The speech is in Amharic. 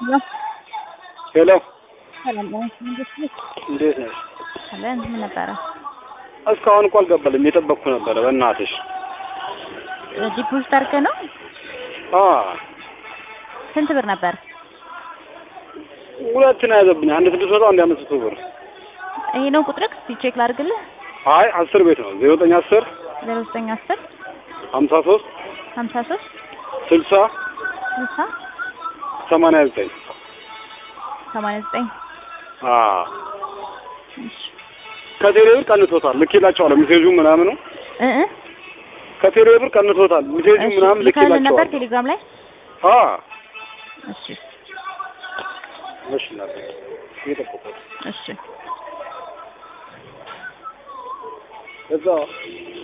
ሄሎ ሰላም ነው። እንዴት ነሽ? እንዴት ነሽ? አለን ምን ነበረ? እስካሁን እኮ አልገባልም። እየጠበቅኩ ነበረ። በእናትሽ ዲፖዚት አድርገህ ነው? አ ስንት ብር ነበር? ሁለት ነው ያዘብኝ። አንድ ስድስት መቶ አንድ አምስት መቶ ብር። ይሄ ነው ቁጥርክ? እስኪ ቼክ ላድርግልህ። አይ አስር ቤት ነው ዜሮ ዘጠኝ አስር ዜሮ ዘጠኝ አስር ሀምሳ ሶስት ሀምሳ ሶስት ስልሳ ስልሳ ሰማንያ ዘጠኝ ሰማንያ ዘጠኝ አ እሺ ከቴሌ ብር ቀንሶታል። ልኬላቸዋለሁ ሜሴጁ ምናምኑ እ እ ከቴሌ ብር ቀንሶታል። ሜሴጁ እሺ ምናምን ልከህልን ነበር ልኬላቸዋለሁ። ቴሌግራም ላይ? አ እሺ እሺ እናቴ እየጠበቅኩት እሺ እዛ